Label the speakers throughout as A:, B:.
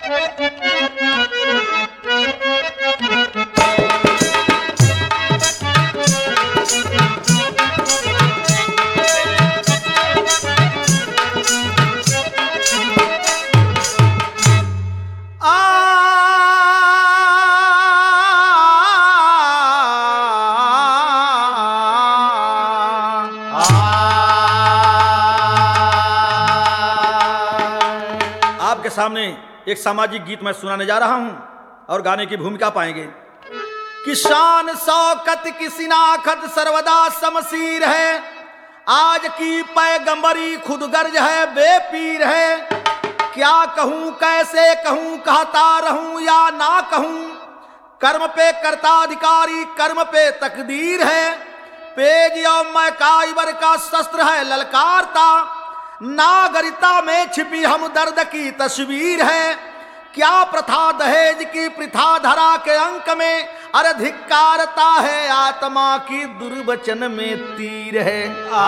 A: आपके सामने एक सामाजिक गीत मैं सुनाने जा रहा हूं और गाने की भूमिका पाएंगे किसान शौकत की सिनाखत सर्वदा समसीर है आज की पैगंबरी खुद गर्ज है बेपीर है क्या कहूं कैसे कहूं कहता रहूं या ना कहूं कर्म पे करता अधिकारी कर्म पे तकदीर है पेज और मैकाइबर का शस्त्र है ललकारता नागरिकता में छिपी हम दर्द की तस्वीर है क्या प्रथा दहेज की प्रथा धरा के अंक में अरे धिक्कारता है आत्मा की दुर्वचन में तीर है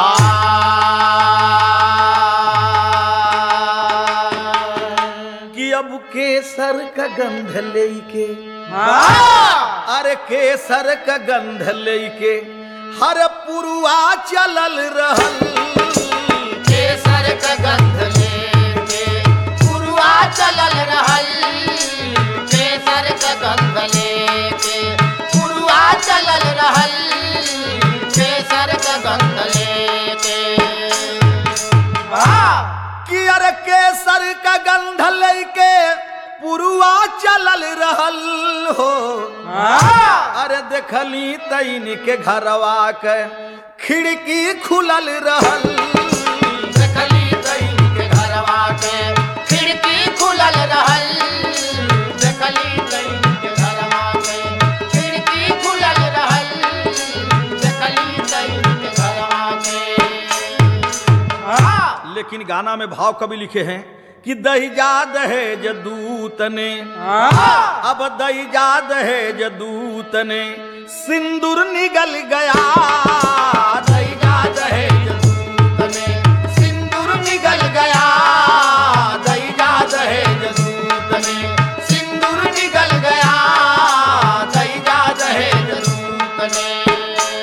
A: कि अब केसर का गंध लेके अरे केसर का गंध लेके हर पुरुआ चलल रहल
B: केसर का गंध लेके पुरवा चलल रहल केसर का गंध लेके पुरवा चलल रहल केसर का गंध लेके
A: कि अरे केसर का गंध लेके पुरुआ चलल रहल हो अरे देखली तैन के घरवा के खिड़की खुलल रहल
B: देखली दैन के घरवा के खिड़की खुलल रहल देखली दैन के घरवा के खिड़की खुलल रहल देखली दैन के घरवा के
A: लेकिन गाना में भाव कभी लिखे हैं कि दहिजा दहेज दूत ने अब दहिजा दहेज दूत ने सिंदूर निगल गया दहिजा दहेज दूत ने सिंदूर निगल गया दहिजा दहेज दूत ने सिंदूर निगल गया दहिजा दहेज दूत ने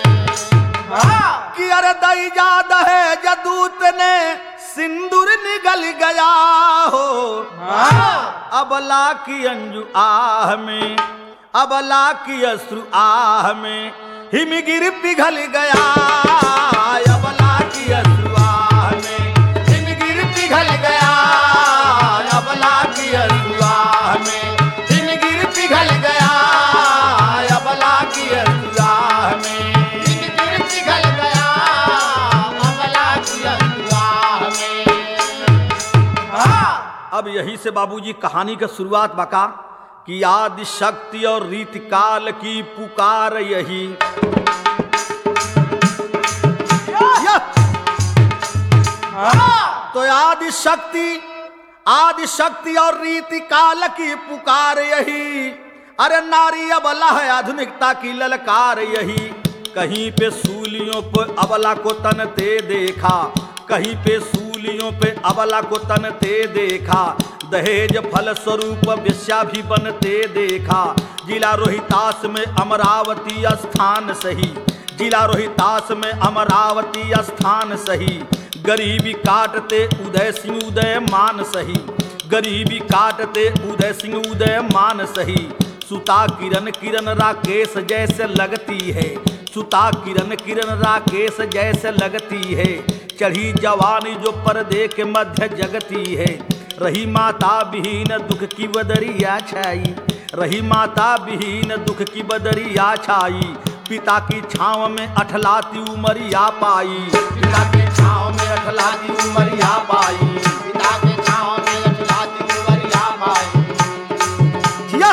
A: कि अरे दैजा दहेज दूत ने सिंदूर निगल गया हो अबला की अंजू आह में अबला की अश्रु आह में हिमगिर पिघल गया अबला की अश्रु आह में हिमगिर पिघल गया अबला की अश्रु आह में हिमगिर पिघल गया अबला की अश्रु आह में
B: जिंदगी पिघल गया अमला की अगुवाह में
A: अब यही से बाबूजी कहानी का शुरुआत बका कि आदि शक्ति और रीति काल की पुकार यही यह! तो आदि शक्ति आदि शक्ति और रीति काल की पुकार यही अरे नारी अबला है आधुनिकता की ललकार यही कहीं पे सूलियों पे अबला को तनते देखा कहीं पे सूलियों पे अबला को तनते देखा दहेज फल स्वरूप विश्या भी बनते देखा जिला रोहितास में अमरावती स्थान सही जिला रोहितास में अमरावती स्थान सही गरीबी काटते उदय सिंह उदय मान सही गरीबी काटते उदय सिंह उदय मान सही सुता किरण किरण राकेश जैसे लगती है सुता किरण किरण राकेश जैसे लगती है चढ़ी जवानी जो पर्दे के मध्य जगती है रही माता विहीन दुख की बदरिया छाई रही माता विहीन दुख की बदरिया छाई पिता की छाव में अठलाती उमरिया पाई पिता की छाव में अठलाती उमरिया पाई
B: पिता के छाँव में अठलाती उमरिया पाई
A: जिया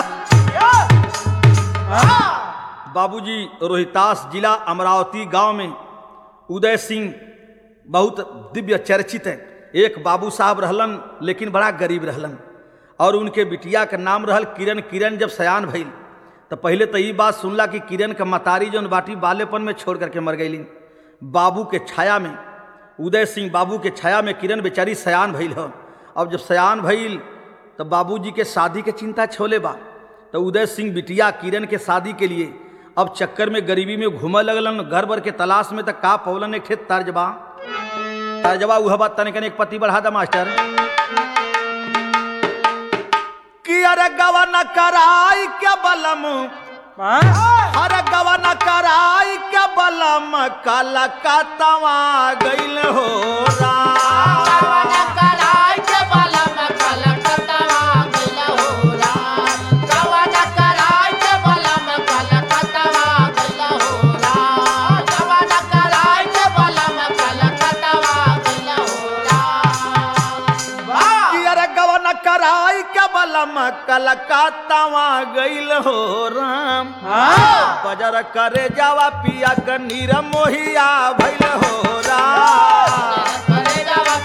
A: बाबूजी रोहितास जिला अमरावती गांव में उदय सिंह बहुत दिव्य चर्चित है एक बाबू साहब रहलन लेकिन बड़ा गरीब रहलन और उनके बिटिया का नाम रहल किरण किरण जब सयान भइल तो पहले तो ये बात सुनला कि किरण का मतारी जौन बाटी बालेपन में छोड़ करके मर गईली बाबू के छाया में उदय सिंह बाबू के छाया में किरण बेचारी सयान भइल हो अब जब सयान भइल तो बाबूजी के शादी के चिंता छोले बा तो उदय सिंह बिटिया किरण के शादी के लिए अब चक्कर में गरीबी में घूमे लगलन घर भर के तलाश में तक का पौलन एक ठे तर्जबा तर्जबा उह बात तनिक एक पति बढ़ा दा मास्टर कि अरे गवन कराई क्या बलम अरे गवन कराई क्या बलम काला का तवा गइल हो राम कि अरे गवन कराई के बलम कलकत्तावा गइल हो राम बजर करे जावा पिया क नीर मोहिया भइल हो राम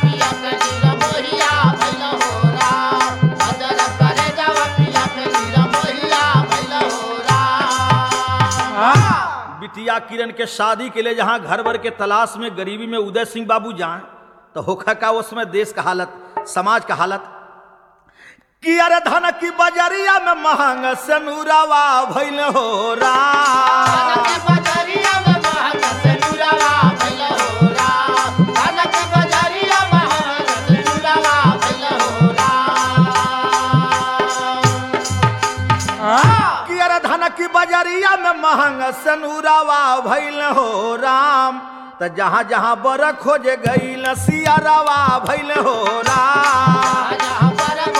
A: बिटिया किरण के शादी के लिए जहाँ घर भर के तलाश में गरीबी में उदय सिंह बाबू जाए तो होखा का उसमें देश का हालत समाज का हालत कि अरे धन की बजरिया में महंग सनुरावा भइल हो राम कि अरे धन की बजरिया में महंग सनुरावा भइल हो राम त जहाँ जहाँ बर खोजे गई सियारावा भइल हो राम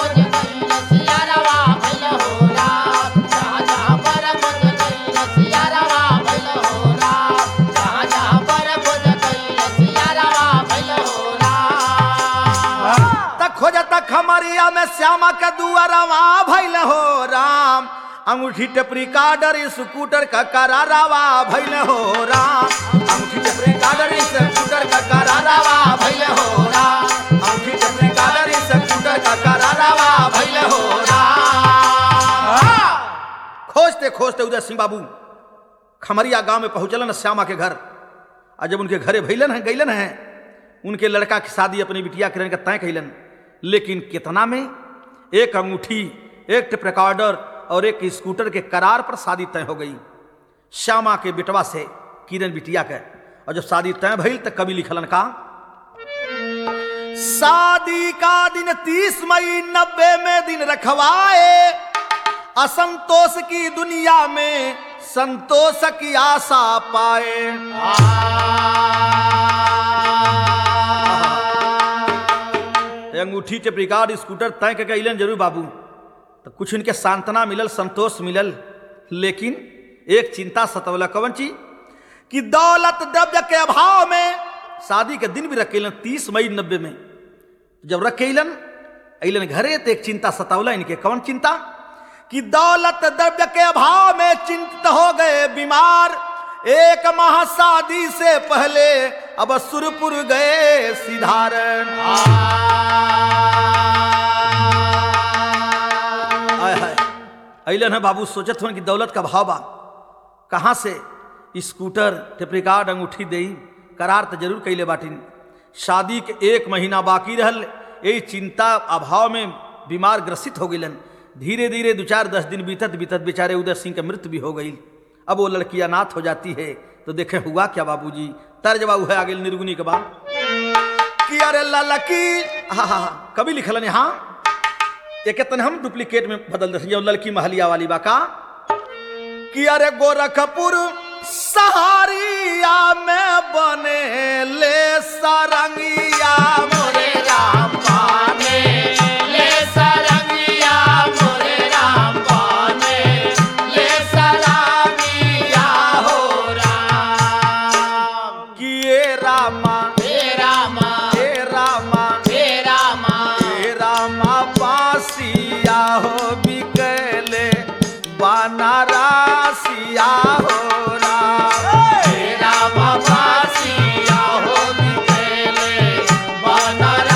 A: त खोजत खमरिया में श्यामा के दुआरवा भइल हो राम अंगूठी टपरी काडर स्कूटर का करारावा भइल हो राम अंगूठी टपरी काडर स्कूटर का करारावा भइल हो राम अंगूठी टपरी काडर स्कूटर का करारावा भइल हो राम खोजते खोजते उदय सिंह बाबू खमरिया गांव में पहुंचलन श्यामा के घर और जब उनके घरे भैलन है गैलन है उनके लड़का की शादी अपनी बिटिया किरण का तय कैलन लेकिन कितना में एक अंगूठी एक टेप रिकॉर्डर और एक स्कूटर के करार पर शादी तय हो गई श्यामा के बिटवा से किरण बिटिया के और जब शादी तय भइल तो कवि लिखलन का शादी का दिन तीस मई नब्बे में दिन रखवाए असंतोष की दुनिया में संतोष की आशा पाए ते अंगूठी टेप रिकॉर्ड स्कूटर तय के कैलन जरूर बाबू तो कुछ इनके सांत्वना मिलल संतोष मिलल लेकिन एक चिंता सतवला कवन चीज कि दौलत द्रव्य के अभाव में शादी के दिन भी रखेलन तीस मई नब्बे में जब रखेलन अलन घरे तो एक चिंता सतावला इनके कौन चिंता कि दौलत द्रव्य के अभाव में चिंतित हो गए बीमार एक माह शादी से पहले अब सुरपुर गए सिधारण आय हाय अलन है बाबू सोचत हन कि दौलत का भाव बा कहाँ से स्कूटर टेप्रिकार्ड अंगूठी दई करार तो जरूर कैले बाटिन शादी के एक महीना बाकी रहल यही चिंता अभाव में बीमार ग्रसित हो गईलन धीरे धीरे दो चार दस दिन बीतत बीतत बेचारे उदय सिंह की मृत्यु भी हो गई अब वो लड़की अनाथ हो जाती है तो देखे हुआ क्या बाबूजी तर्ज बाबू है आगे निर्गुनी के बाद कि अरे ललकी हाँ हाँ हाँ कभी लिखलन यहाँ एक तन हम डुप्लीकेट में बदल दे लड़की महलिया वाली बा का कि अरे गोरखपुर सहारिया में बने ले सरंगिया मोरे राम पाने
B: ले सरंगिया मोरे राम पाने ले सलामिया हो राम
A: किए रामा
B: हे रामा
A: हे रामा
B: हे रामा
A: हे रामा पासिया हो बिकले बनारसिया हो राम
B: हे रामा बासिया हो बिकेले बनारसिया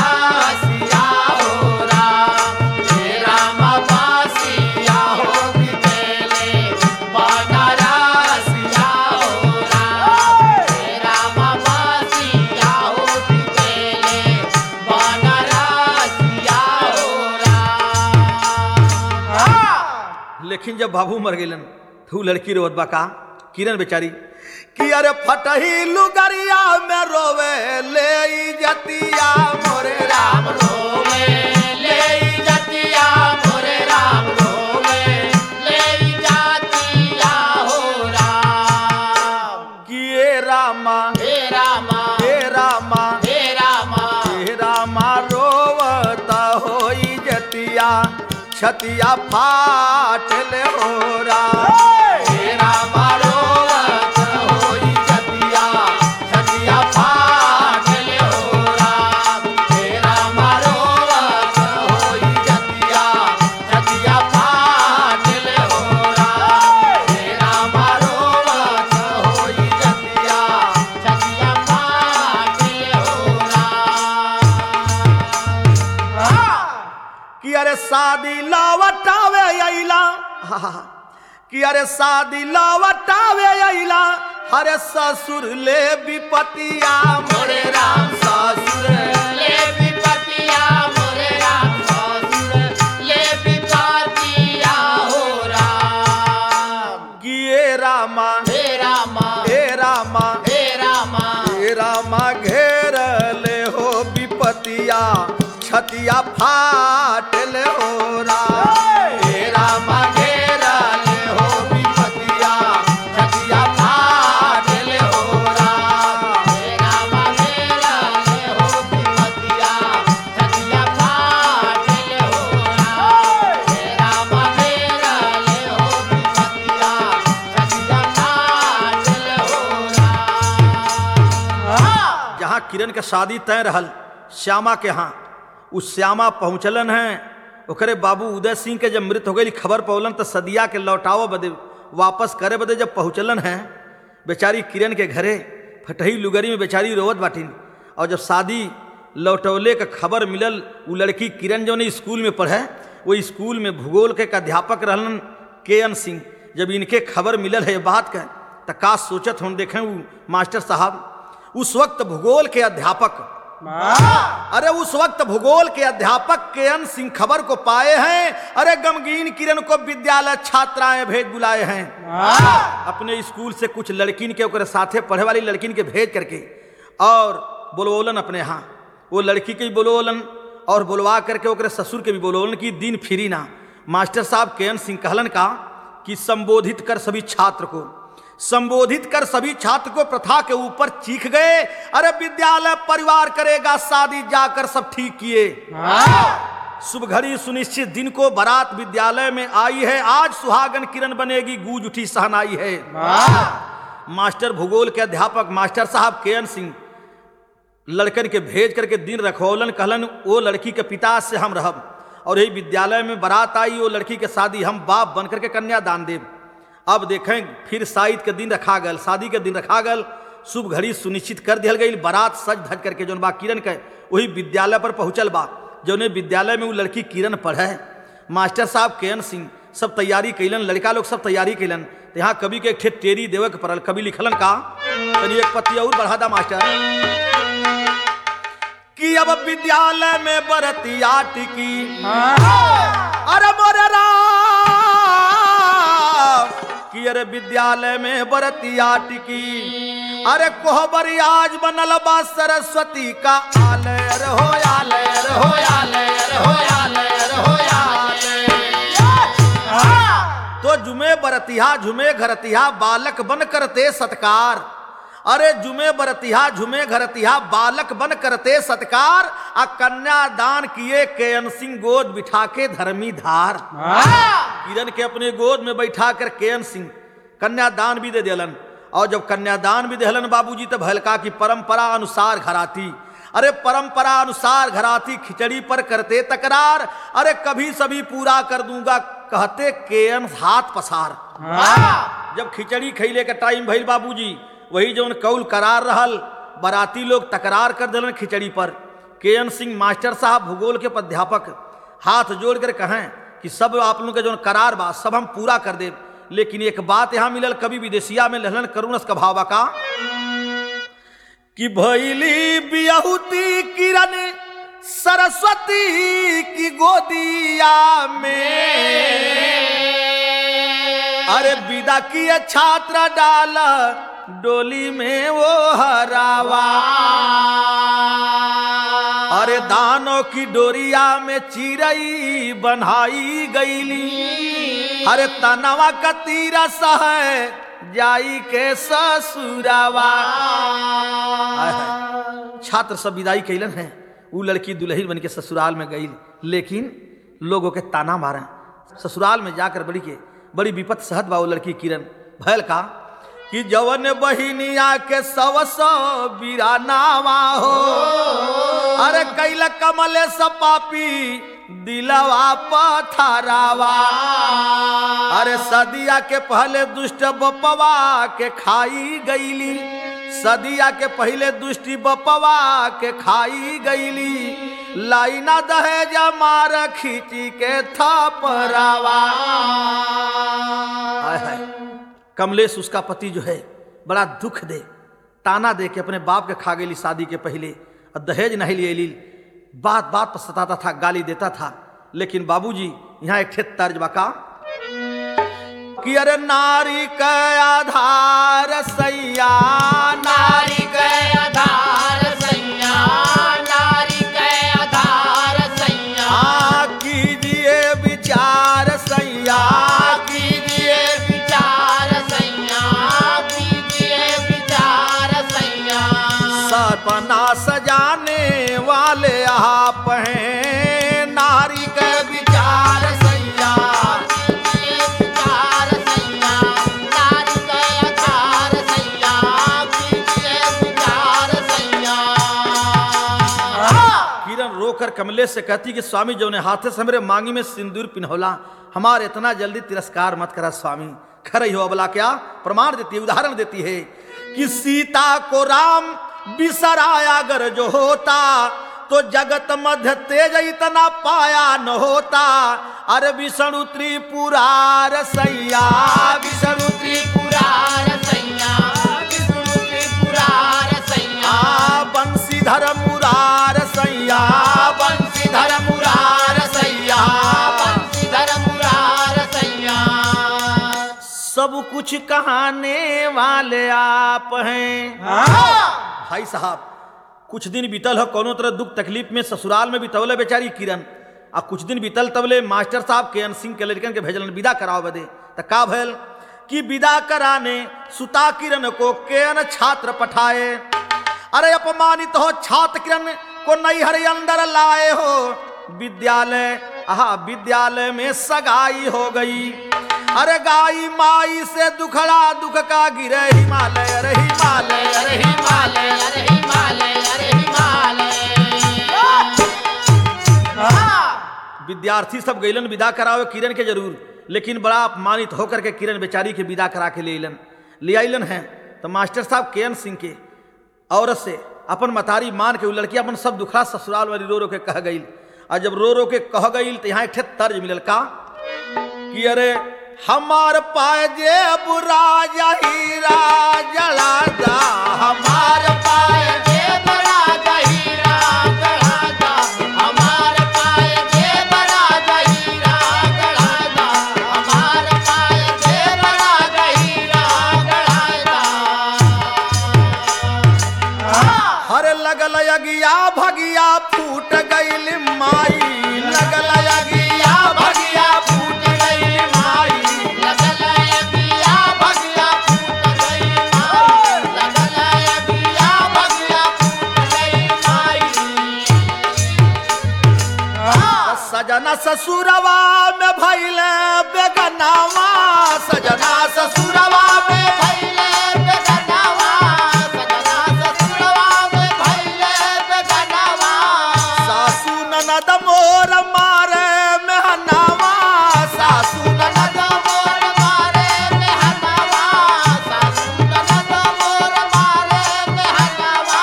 A: देखिन जब बाबू मर गेलन तो उ लड़की रोवत बा का किरण बेचारी कि अरे फटही लुगरिया में रोवे ले ई जतिया मोरे राम
B: रोवे ले जतिया मोरे राम रोवे ले जातिया हो राम
A: किए रामा
B: हे रामा
A: हे रामा
B: हे रामा
A: हे रामा रोवत होई जतिया छतिया फाटल हो राम
B: हे रामा रोवत होई जतिया जतिया फाटल हो राम हे रामा रोवत होई जतिया जतिया फाटल हो राम हे रामा रोवत होई जतिया जतिया फाटल हो राम
A: कि अरे शादी लवटावे अइला हा, हा, हा। कि अरे शादी लवटावे अइला अरे ससुर ले विपतिया मोरे राम ससुर
B: ले विपतिया मोरे राम ससुर ले विपतिया हो राम
A: किए रामा
B: हे रामा
A: हे रामा
B: हे रामा
A: हे रामा घेर ले हो विपतिया छतिया फाटल हो राम
B: हे रामा घेरा ले हो विपतिया छतिया फाटल हो राम हे रामा घेरा ले हो विपतिया छतिया फाटल हो राम हे रामा घेरा ले हो विपतिया छतिया फाटल हो राम
A: जहाँ किरण के शादी तय रहल श्यामा के यहाँ उस श्यामा पहुँचलन है ओकरे बाबू उदय सिंह के जब मृत हो गई खबर पौलन तो सदिया के लौटाव बदे वापस करे बदे जब पहुँचलन है बेचारी किरण के घरे फटही लुगरी में बेचारी रोवत बाटिन और जब शादी लौटौले का खबर मिलल वो लड़की किरण जो ने स्कूल में पढ़े वो स्कूल में भूगोल के एक अध्यापक रहलन के एन सिंह जब इनके खबर मिलल है ये बात का तो का सोचत हम देखें वो मास्टर साहब उस वक्त भूगोल के अध्यापक अरे उस वक्त भूगोल के अध्यापक के एन सिंह खबर को पाए हैं अरे गमगीन किरण को विद्यालय छात्राएं भेज बुलाए हैं अपने स्कूल से कुछ लड़किन के ओकरे साथे पढ़े वाली लड़किन के भेज करके और बोलवोलन अपने यहाँ वो लड़की के भी बोलवोलन और बुलवा करके ओकरे ससुर के भी बोलवोलन कि दिन फिरी ना मास्टर साहब के एन सिंह कहलन का कि संबोधित कर सभी छात्र को संबोधित कर सभी छात्र को प्रथा के ऊपर चीख गए अरे विद्यालय परिवार करेगा शादी जाकर सब ठीक किए शुभ घड़ी सुनिश्चित दिन को बारात विद्यालय में आई है आज सुहागन किरण बनेगी गूंज उठी सहनाई है मास्टर भूगोल के अध्यापक मास्टर साहब के एन सिंह लड़कन के भेज करके दिन रखौलन कहलन वो लड़की के पिता से हम रहब और यही विद्यालय में बारात आई वो लड़की के शादी हम बाप बन करके कन्यादान देव अब देखें फिर शादी के दिन रखा गल शादी के दिन रखा गल शुभ घड़ी सुनिश्चित कर दिया गई बारात सज धज करके जौन बा किरण के वही विद्यालय पर पहुंचल बा जौने विद्यालय में वो लड़की किरण पढ़े मास्टर साहब के एन सिंह सब तैयारी कैलन लड़का लोग सब तैयारी कैलन तो यहाँ कवि के एक ठे टेरी देवे के पड़ल कवि लिखलन का तनी एक पत्ती और बढ़ा दा मास्टर कि अब विद्यालय में बरतिया टिकी अरे मोरे राम कि अरे विद्यालय में बरतिया टिकी अरे कोहबर आज बनल बा सरस्वती का आलय अरे हो आलय अरे हो
B: होयाले होयाले होयाले
A: तो जुमे बरतिहा झुमे घरतिहा बालक बन करते सत्कार अरे जुमे बरतिहा झुमे घरतिहा बालक बन करते सत्कार आ कन्यादान किए केएन सिंह गोद बिठा के धर्मी धार किरण के अपने गोद में बैठा कर केएन सिंह कन्यादान भी दे दिलन और जब कन्यादान भी देहलन बाबूजी तो भलका की परंपरा अनुसार घराती अरे परंपरा अनुसार घराती खिचड़ी पर करते तकरार अरे कभी सभी पूरा कर दूंगा कहते केएन हाथ पसार जब खिचड़ी खैले के टाइम भइल बाबूजी वही जौन कौल करार रहल बराती लोग तकरार कर दिलन खिचड़ी पर के एन सिंह मास्टर साहब भूगोल के प्राध्यापक हाथ जोड़ कर कहें कि सब आप लोगों के जौन करार बा सब हम पूरा कर दे लेकिन एक बात यहाँ मिलल कभी विदेशिया में लहलन करुणस का भावा का कि भैली बियहुती किरण सरस्वती की गोदिया में अरे विदा किए छात्र डाल डोली में वो हरावा अरे दानों की डोरिया में चिरई बनाई गईली अरे तनवा का तीरा सह जाई के ससुरावा छात्र सब विदाई कैलन है उ लड़की दुल्हन बन के ससुराल में गई लेकिन लोगों के ताना मारे ससुराल में जाकर बड़ी के बड़ी विपत सहत बा वो लड़की किरण भयल का कि जवन बहिनिया के सव सौ बिरानावा हो अरे कैल कमले सपापी दिलवा पथरावा अरे सदिया के पहले दुष्ट बपवा के खाई गईली सदिया के पहले दुष्टि बपवा के खाई गईली लाइना दहेज मार खींची के थपरावा हाय हाय कमलेश उसका पति जो है बड़ा दुख दे ताना दे के अपने बाप के खा गई शादी के पहले और दहेज नहीं लिए ली बात बात पर सताता था गाली देता था लेकिन बाबूजी यहाँ एक ठे तर्ज बका कि अरे नारी का आधार सैया
B: नारी के आधार सैया नारी के आधार सैया
A: आ कीजिए विचार सैया
B: कीजिए विचार सैया कीजिए विचार सैया
A: सपना सजाने वाले आप हैं नारी के विचार सैया
B: कीजिए विचार सैया नारी के आधार सैया कीजिए विचार सैया
A: किरण रोकर कमलेश से कहती कि स्वामी जो ने हाथे से मेरे मांगी में सिंदूर पिन्हौला हमारे इतना जल्दी तिरस्कार मत करा स्वामी खरई हो अबला क्या प्रमाण देती है उदाहरण देती है कि सीता को राम बिसराया अगर जो होता तो जगत मध्य तेज इतना पाया न होता अरे विष्णु त्रिपुरार सैया विष्णु
B: त्रिपुरार सैया विष्णु त्रिपुरार सैया
A: आ बंशीधर मुरार सैया
B: बंशीधर मुरार सैया बंशीधर मुरार सैया
A: सब कुछ कहाने वाले आप हैं भाई साहब कुछ दिन बीतल हो कोनो तरह दुख तकलीफ में ससुराल में बितौले बेचारी किरण आ कुछ दिन बीतल तबले मास्टर साहब के सिंह के लड़कन के भेजलन विदा कराओ बदे त का भयल कि विदा कराने सुता किरण को केन छात्र पठाए अरे अपमानित हो छात्र किरण को नैहर अंदर लाए हो विद्यालय आहा विद्यालय में सगाई हो गई अरे गाई माई से दुखड़ा दुख का गिरे हिमालय अरे हिमालय अरे
B: हिमालय अरे हिमालय अरे हिमालय
A: विद्यार्थी सब गईलन विदा करावे किरण के जरूर लेकिन बड़ा अपमानित होकर के किरण बेचारी के विदा करा के ले अलन ले आइलन है तो मास्टर साहब के सिंह के औरत से अपन मतारी मान के उ लड़की अपन सब दुखड़ा ससुराल वाली रो रो के कह गई और जब रो रो के कह गई तो यहाँ एक ठे तर्ज मिलल का कि अरे हमार पाए जे बुरा हीरा जला जा हमार
B: हमार पाय जे बड़ा गहीरा गढ़ा दा हमार पाय जे बड़ा गहीरा गढ़ा दा हमार पाय जे बड़ा गहीरा गढ़ा दा
A: हर लगल अगिया भगिया फूट गईल माई लगल अगिया भगिया फूट गईल माई
B: लगल अगिया भगिया फूट गई माई लगल अगिया भगिया फूट गई माई
A: सजना ससुरवा में भैल बेगनावा सजना ससुरवा में
B: भैले बेगनावा सजना ससुरवा में भैले बेगनावा
A: सासू ननद मोर मारे मेहनावा सासू
B: ननद मोर मारे मेहनावा सासू ननद मोर मारे मेहनावा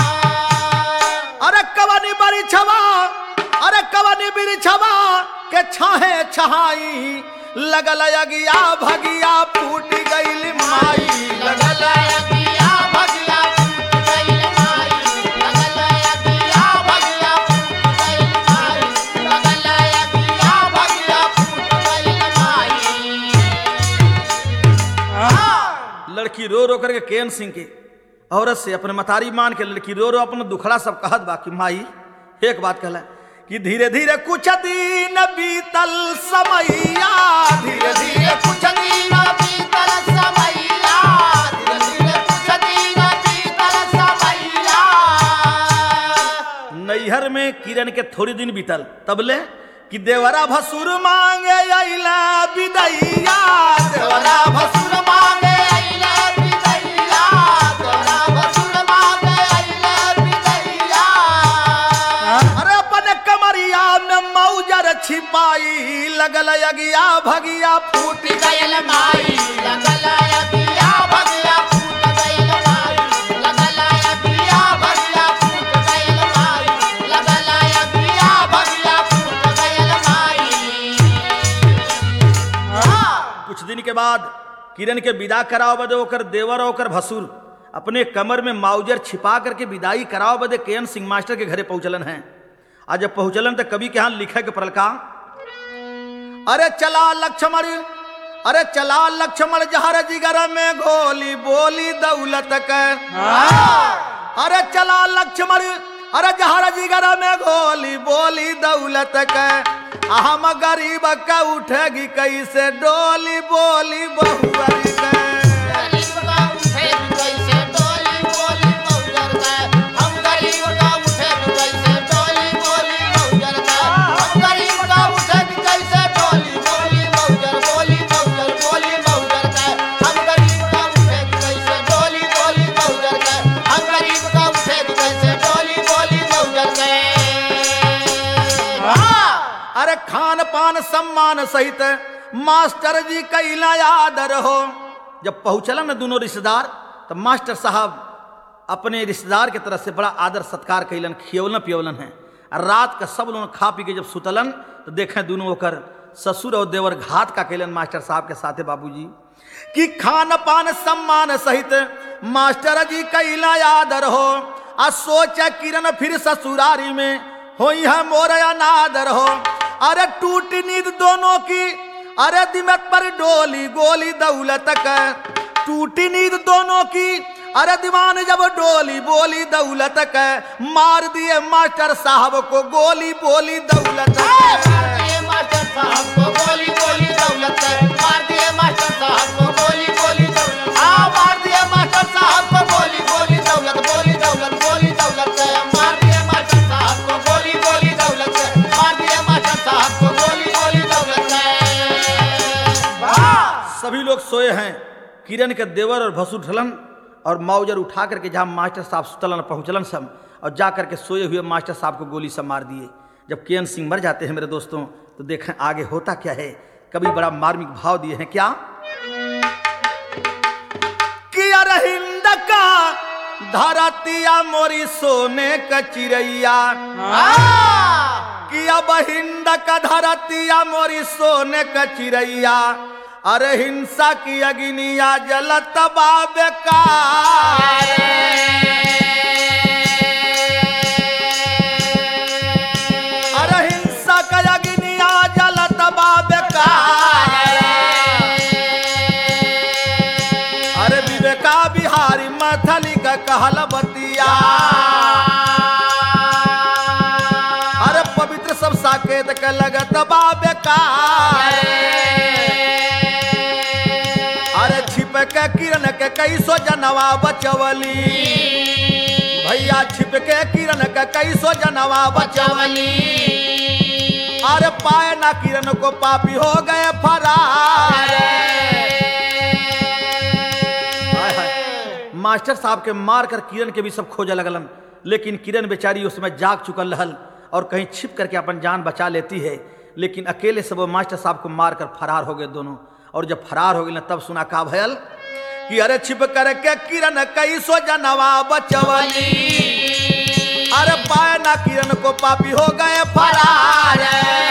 A: अरे कवनी बड़ी छवा अरे कवनी बिरी छवा के छाहे छहाई लगल अगिया भगिया फूट गईल माई लगल
B: लगल अगिया भगिया फूट गई माई लगल अगिया भगिया फूट गई माई लगल अगिया भगिया फूट गई माई
A: लड़की रो रो करके केन सिंह के औरत से अपने मतारी मान के लड़की रो रो अपना दुखड़ा सब कहत बा कि माई एक बात कहला कि धीरे धीरे कुछ दिन बीतल समैया धीरे धीरे
B: धीरे कुछ दिन बीतल समैया धीरे धीरे कुछ दिन बीतल समैया
A: नैहर में किरण के थोड़ी दिन बीतल तबले कि देवरा भसुर मांगे अइला विदैया देवरा
B: तोरा भसुर मांगे अइले बिदैया तोरा भसुर मांगे अइले बिदैया
A: अरे अपन कमरिया में मौजर छिपाई लगल अगिया भगिया फूट
B: फूट गइल माई लगल अगिया भगिया फूट गइल माई लगल अगिया भगिया फूट गइल माई लगल अगिया भगिया फूट गइल माई
A: कुछ दिन के बाद किरण के विदा कराओ बदे ओकर देवर और ओकर भसुर अपने कमर में माउजर छिपा करके विदाई कराओ बदे केएन सिंह मास्टर के घरे पहुंचलन हैं आज जब पहुंचलन तो कवि के यहाँ लिखे के पड़ल का अरे चला लक्ष्मण अरे चला लक्ष्मण जहर जिगर में गोली बोली दौलत के अरे चला लक्ष्मण अरे जहर जिगर में गोली बोली दौलत के हम गरीब का उठेगी कैसे डोली बोली बहुअरी के
B: गरीब का उठे कैसे डोली बोली मौजर का हम गरीब का उठे कैसे डोली बोली मौजर का हम गरीब का उठे कैसे डोली बोली मौजर बोली मौजर बोली मौजर का हम गरीब का उठे कैसे डोली बोली मौजर का हम गरीब का उठे कैसे डोली बोली मौजर का
A: अरे खान पान सम्मान सहित मास्टर जी कैला आदर हो जब पहुंचलन न दोनों रिश्तेदार तो मास्टर साहब अपने रिश्तेदार के तरफ से बड़ा आदर सत्कार कैलन खियवलन पियवलन है और रात का सब लोग खा पी के जब सुतलन तो देखें दोनों होकर ससुर और देवर घात का कैलन मास्टर साहब के साथे बाबूजी कि खान पान सम्मान सहित मास्टर जी कैला आदर हो आ सोच किरण फिर ससुरारी में हो है मोर अनादर हो अरे टूट नींद दोनों की अरे दिमत पर डोली गोली दौलत का टूटी नींद दोनों की अरे दीवान जब डोली बोली दौलत का मार दिए मास्टर साहब को गोली बोली दौलत का।
B: भारतीय मास्टर साहब को गोली गोली दौलत है भारतीय मास्टर साहब को गोली गोली दौलत हाँ भारतीय मास्टर साहब को गोली गोली दौलत गोली दौलत गोली दौलत है भारतीय मास्टर साहब को गोली गोली दौलत है भारतीय मास्टर साहब को गोली गोली दौलत है
A: सभी लोग सोए हैं किरण के देवर और भसुर ढलन और माउजर उठा करके जहाँ मास्टर साहब सुतलन पहुँचलन सब और जा करके सोए हुए मास्टर साहब को गोली से मार दिए जब के सिंह मर जाते हैं मेरे दोस्तों तो देखें आगे होता क्या है कभी बड़ा मार्मिक भाव दिए हैं क्या कि अरे हिंद का धरतिया मोरी सोने का चिड़ैया कि अब हिंद का धरतिया मोरी सोने का चिड़ैया अरे हिंसा की अग्निया जलत बाबे का अरे हिंसा का अग्निया जलत बाबे का अरे विवेका बिहारी मैथली का कहल बतिया अरे पवित्र सब साकेत के लगत बाबे का अरे छिप के किरण के कैसो जनवा बचवली भैया छिप के किरण के कैसो जनवा बचवली अरे पाए ना किरण को पापी हो गए फरार हाय हाय। मास्टर साहब के मार कर किरण के भी सब खोजे लगलन लेकिन किरण बेचारी उस समय जाग चुकल रहल और कहीं छिप करके अपन जान बचा लेती है लेकिन अकेले से वो मास्टर साहब को मार कर फरार हो गए दोनों और जब फरार हो गए ना तब सुना का भयल कि अरे छिप करके किरण कई सो जनवा बचवली अरे पाए ना किरण को पापी हो गए फरार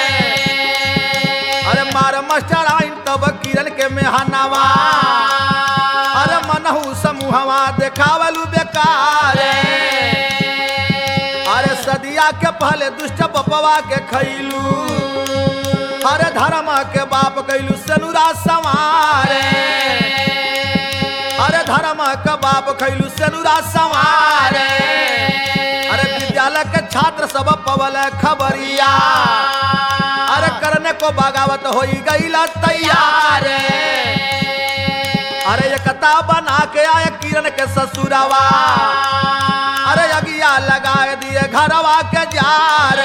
A: अरे मार मास्टर आइन तब किरण के मेहनवा अरे मनहू समूहवा देखावलू बेकार अरे सदिया के पहले दुष्ट बपवा के खैलू हरे धर्म के बाप कैलू सनुरा सवार अरे धर्म बाप खैलू सेनुरा सवारे अरे विद्यालय के छात्र सब पवल खबरिया अरे करने को बगावत होई गईला तैयार अरे एकता बना के आए किरण के ससुरवा अरे अगिया लगाए दिए घरवा के जार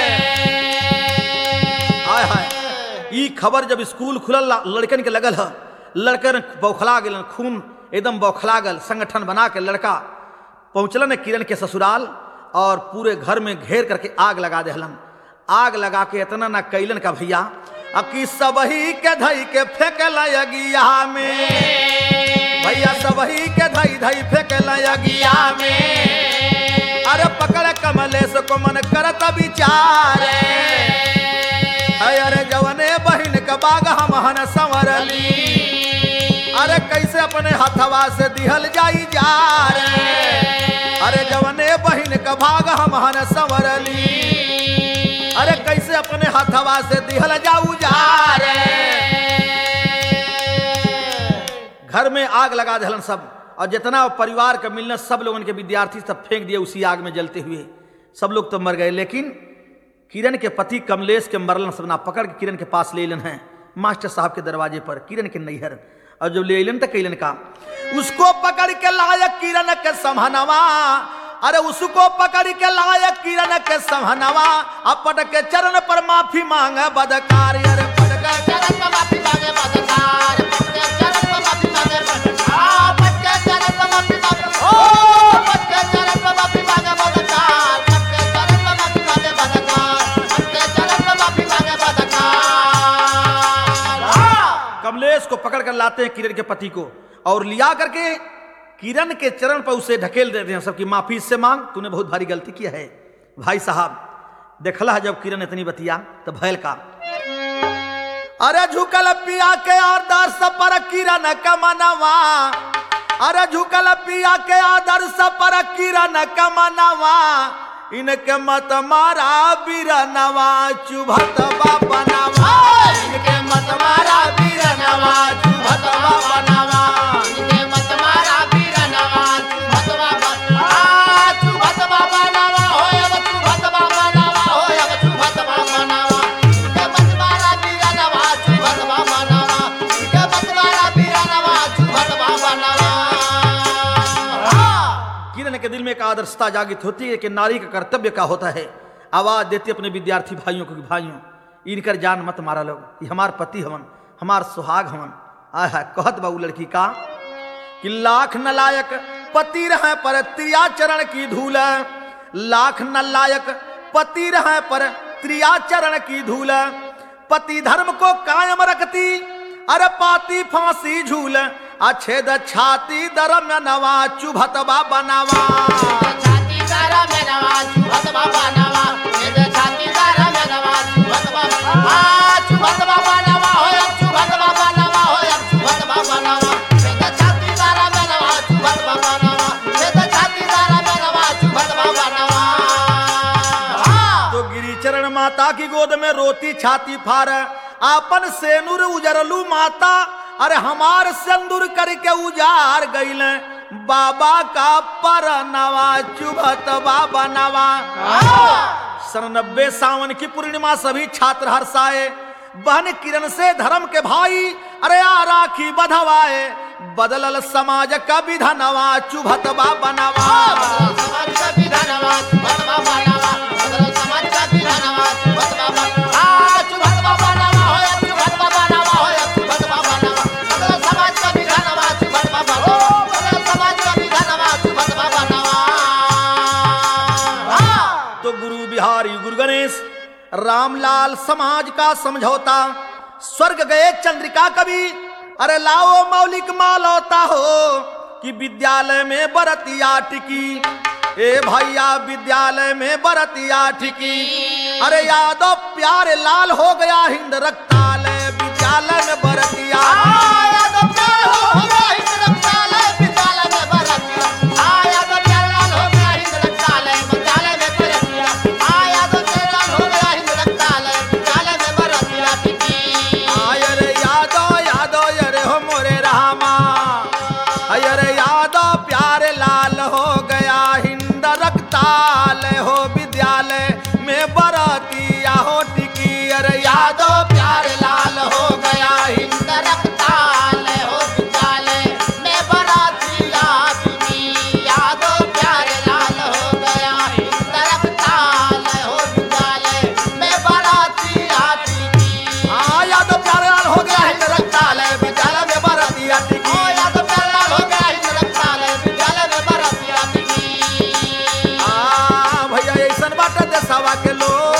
A: हाय हाय ई खबर जब स्कूल खुलल लड़कन के लगल ह लड़कन बौखला गेलन खून एकदम बौखला गल संगठन बना के लड़का पहुंचलन किरण के ससुराल और पूरे घर में घेर करके आग लगा देहलन आग लगा के इतना ना कैलन का भैया अकी सबही के धई के फेंकल अगिया में भैया सबही के धई धई फेंकल अगिया में अरे पकड़ कमलेश को मन करत विचार है अरे जवने बहिन का बाग हम हन संवरली अरे कैसे अपने हथवा से दिहल जाई जा अरे जवने बहिन का भाग हम हन संवरली अरे कैसे अपने हथवा से दिहल जाऊ जा घर में आग लगा दहलन सब और जितना परिवार का मिलना सब लोगों के विद्यार्थी सब फेंक दिए उसी आग में जलते हुए सब लोग तो मर गए लेकिन किरण के पति कमलेश के मरलन सब ना पकड़ के किरण के पास ले लन है मास्टर साहब के दरवाजे पर किरण के नैहर और जब ले लन तो कैलन का उसको पकड़ के लायक किरण के समहनवा अरे उसको पकड़ के लायक किरण के समहनवा अपट के चरण पर माफी मांगे बदकार अरे पट के
B: चरण पर माफी मांगे बदकार पटके चरण पर माफी मांगे बदकार पटके चरण पर माफी मांगे ओ पटके चरण पर माफी मांगे बदकार पटके चरण पर माफी मांगे बदकार पटके चरण पर माफी मांगे बदकार
A: कमलेश को पकड़ कर लाते हैं किरण के पति को और लिया करके किरण के चरण पर उसे ढकेल देते हैं सबकी माफी से मांग तूने बहुत भारी गलती किया है भाई साहब देखला है जब किरण इतनी बतिया तो भैल का अरे झुकल पिया के आदर्श पर किरण कमनवा अरे झुकल पिया के आदर्श पर किरण कमनवा इनके मत मारा बीरनवा चुभत बाबनवा
B: इनके मत मारा बीरनवा चुभतवा बनवा इनके मत मारा बीरनवा चुभतवा बनवा चुभतवा बनवा होय अब चुभतवा बनवा होय अब चुभतवा बनवा इनके मत मारा बीरनवा चुभतवा बनवा इनके मत मारा बीरनवा चुभतवा बनवा
A: किरण के दिल में एक आदर्शता जागृत होती है कि नारी का कर्तव्य का होता है आवाज देती अपने विद्यार्थी भाइयों को कि भाइयों इनकर जान मत मारा लोग ये हमार पति हवन हमार सुहाग हवन आय है कहत बाबू लड़की का कि लाख नलायक पति रहे पर त्रिया चरण की धूल लाख नलायक पति रहे पर त्रिया चरण की धूल पति धर्म को कायम रखती अरे पाती फांसी झूल अछेद छाती दरम नवा चुभतवा बनावा
B: छाती तारा में नवा चुभत बाबा नवा ये छाती तारा में नवा चुभत बाबा आ चुभत बाबा नवा हो अब चुभत बाबा नवा हो अब चुभत बाबा नवा ये छाती तारा में नवा चुभत बाबा नवा ये छाती तारा में नवा चुभत बाबा नवा
A: तो गिरिचरण माता की गोद में रोती छाती फार आपन सेनुर उजरलू माता अरे हमार सिंदूर करके उजार गईल बाबा का पर नवा चुभत बाबा नवा सन नब्बे सावन की पूर्णिमा सभी छात्र हर्षाए बहन किरण से धर्म के भाई अरे आ राखी बधवाए बदलल समाज का विधनवा चुभत बाबा नवा
B: समाज का विधानवा चुभत बाबा नवा बदल समाज का विधानवा चुभत बाबा आ चुभत बाबा नवा हो अब चुभत बाबा नवा हो अब चुभत बाबा नवा बदल समाज का विधानवा चुभत बाबा हो बदल समाज का विधानवा चुभत बाबा नवा
A: तो गुरु बिहारी गुरु गणेश रामलाल समाज का समझौता स्वर्ग गए चंद्रिका कवि अरे लाओ मौलिक मालौता हो कि विद्यालय में बरतिया टिकी ए भैया विद्यालय में बरतिया टिकी अरे यादव प्यारे लाल हो गया हिंद रक्तालय विद्यालय में बरतिया
B: आया तो प्यार हो हो गया हिंद रक्तालय विद्यालय में बरतिया आया तो प्यार लाल हो गया हिंद रक्तालय विद्यालय में बरतिया आया तो प्यार लाल हो गया हिंद रक्तालय विद्यालय में बरतिया टिकी
A: आयर यादव यादव अरे हो मोरे रामा अरे यादव प्यार के लोग